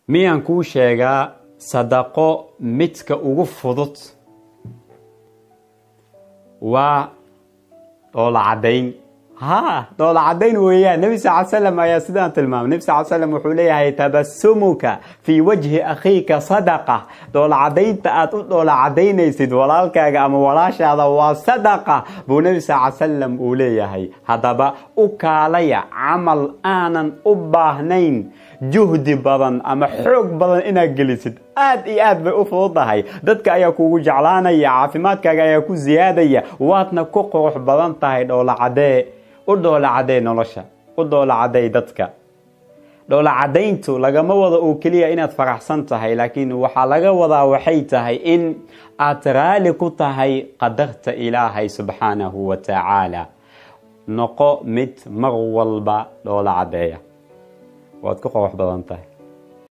miyaan kuu sheegaa sadaqo midka ugu fudud waa dhoola caddayn ha dhoola caddayn weeyaan nebi sal l slam ayaa sidaan tilmaamay nebi sal l slam wuxuu leeyahay tabasumuka fii wajhi akhiika sadaqa dhoola caddaynta aad u dhoola caddaynaysid walaalkaaga ama walaashaada waa sadaqa buu nebi sal l salam uu leeyahay haddaba u kaalaya camal aanan u baahnayn juhdi badan ama xoog badan inaad gelisid aad iyo aad bay u fududahay dadka ayaa kugu jeclaanaya caafimaadkaaga ayaa ku siyaadaya waadna ku qurux badan tahay dhoolacadee u dhoolacadee nolosha u dhoolacadey dadka dhoolacadayntu lagama wado oo keliya inaad faraxsan tahay laakiin waxaa laga wadaa waxay tahay in aad raali ku tahay qadarta ilaahay subxaanahu wa tacaala noqo mid mar walba dhoola cadeeya waad ku qurux badan tahay